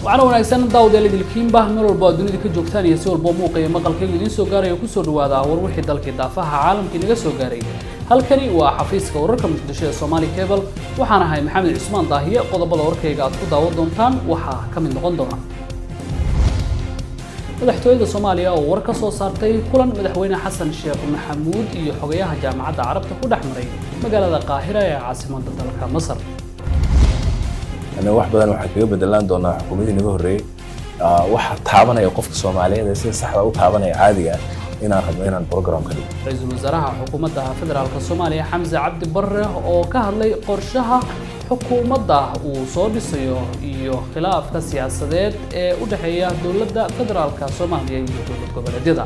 waxaana wanaagsan daawadayaal idilkiinba meel walba oo dunida ka joogtaan iyo si walba muuqa iyo maqalkayga idiin soo gaaraya kusoo dhawaada war wixii dalkii daafaha caalamkii naga soo gaaray halkani waa xafiiska wararka muqdisho ee Somali Cable waxaan ahay maxamed cismaan daahiye qodobada warkayga aad ku daawan doontaan waxaa ka mid noqon doona madaxtooyada Soomaaliya oo war ka soo saartay kulan madaxweyne xasan sheekh maxamuud iyo xogayaha jaamacadda carabta ku dhex maray magaalada qaahira ee caasimadda dalka masar ana wax badan waxaa kaga bedelaan doonaa xukuumadii naga horreeyey waxa taabanaya qofka soomaaliyeed ee sida saxda u taabanaya caadiga inaan rabno inaan program ka dhigo ra-iisul wasaaraha xukuumadda federaalka soomaaliya xamse cabdi barre oo ka hadlay qorshaha xukuumadda uu soo dhisayo iyo khilaafka siyaasadeed ee u dhexeeya dowladda federaalka soomaaliya iyo dowlad goboleedyada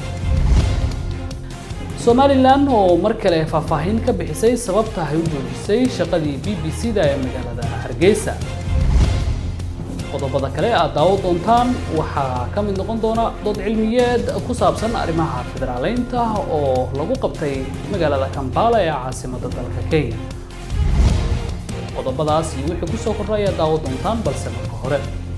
somalilan oo mar kale faahfaahin ka bixisay sababta ay u joojisay shaqadii b b c da ee magaalada hargeysa qodobada kale aad daawo doontaan waxaa ka mid noqon doona dood cilmiyeed ku saabsan arrimaha federaaleynta oo lagu qabtay magaalada kampala ee caasimadda dalka kenya qodobadaas iyo wixii kusoo kordha ayaa daawo doontaan balse marka hore